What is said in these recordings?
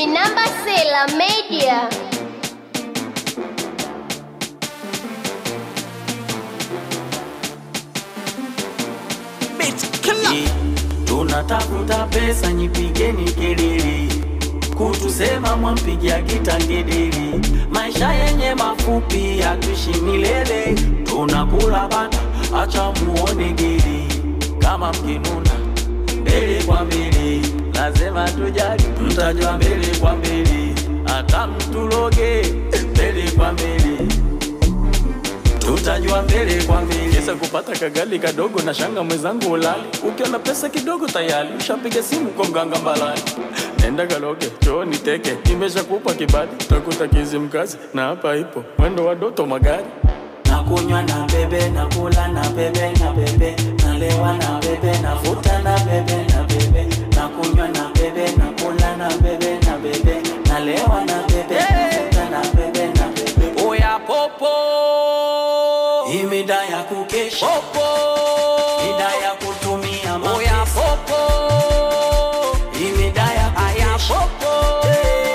Minamba Sela Media. Tunatafuta pesa, nyipigeni kelele, kutusema mwampigia kitangedeli. Maisha yenye mafupi, hatuishi milele, tunakula bata, acha muone geli. Kama mkinuna mbele kwa mbele, lazima tujali, mtajua mbele kwa mbele, hata mtuloge mbele kwa mbele tutajua mbele kwa mbele. Kesa kupata kagali kadogo na shanga mwenzangu ulali, ukiona pesa kidogo tayari ushapiga simu kwa mganga mbalani. Nenda kaloge chooni teke, nimeshakupa kibali, utakuta kizi mkazi na hapa ipo mwendo wa doto magari nakunywa na bebe nakula na bebe na bebe nalewa na bebe navuta na bebe na bebe nakunywa na bebe nakula na bebe na bebe nalewa na bebe navuta na bebe na bebe oya popo imida ya kukesha popo ida ya kutumia mapesa oya popo imida ya kukesha popo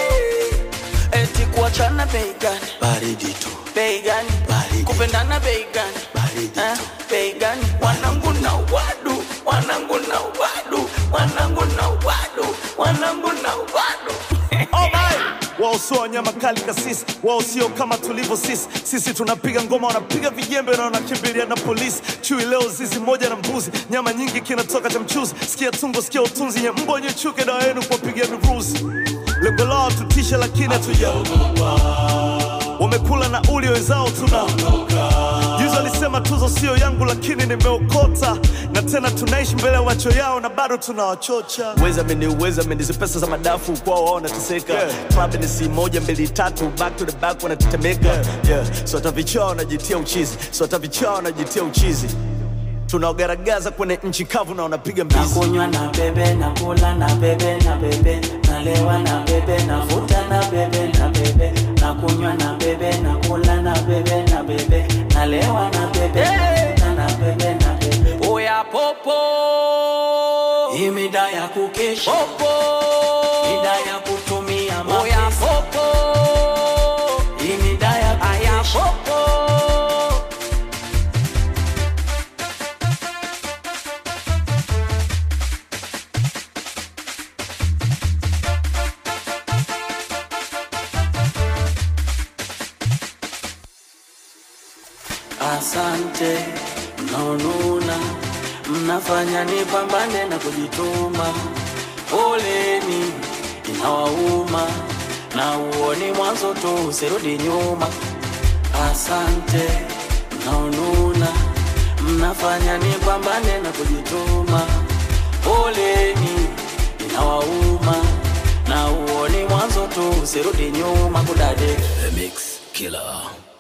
eti kuachana bei gani baridi tu bei gani Baridi. kupendana bei gani Baridi Eh, tu. bei gani wanangu na wadu wanangu na wadu wanangu na wadu wanangu na wadu wao sio wanyama kali kasisi, wao sio kama tulivyo sisi. Sisi tunapiga ngoma, wanapiga vijembe na wanakimbilia na polisi. Chui leo zizi moja na mbuzi, nyama nyingi kinatoka cha mchuzi. Sikia tungo, sikia utunzi, nye mbo nye chuke, dawa yenu kuwapigia miruzi. Lengo lao tutishe, lakini hatujaogopa. Wamekula na uli wenzao tuna Juzi alisema tuzo sio yangu, lakini nimeokota, na tena tunaishi mbele ya macho yao na bado tunawachocha. Weza meni uweza meni hizi pesa za madafu kwao wao wanateseka. Club ni si moja mbili tatu, back to the back wanatetemeka. Yeah. So hata vichaa wanajitia uchizi, so hata vichaa wanajitia uchizi. Tunaogaragaza kwenye nchi kavu na wanapiga mbizi. nakunywa na bebe nakula na bebe na bebe nalewa na bebe navuta na bebe na bebe nakunywa na bebe nakula na bebe na bebe nalewa na bebe navuta na bebe na bebe oya popo imida ya kukesha popo ida ya kutumia mapesa oya popo imida ya kukesha popo Asante mnaonuna, mnafanya nipambane na kujituma. Poleni inawauma, na uoni mwanzo tu, usirudi nyuma. Asante mnaonuna, mnafanya nipambane na kujituma. Poleni inawauma, na uoni mwanzo tu, usirudi nyuma. Kudade The Mix Killer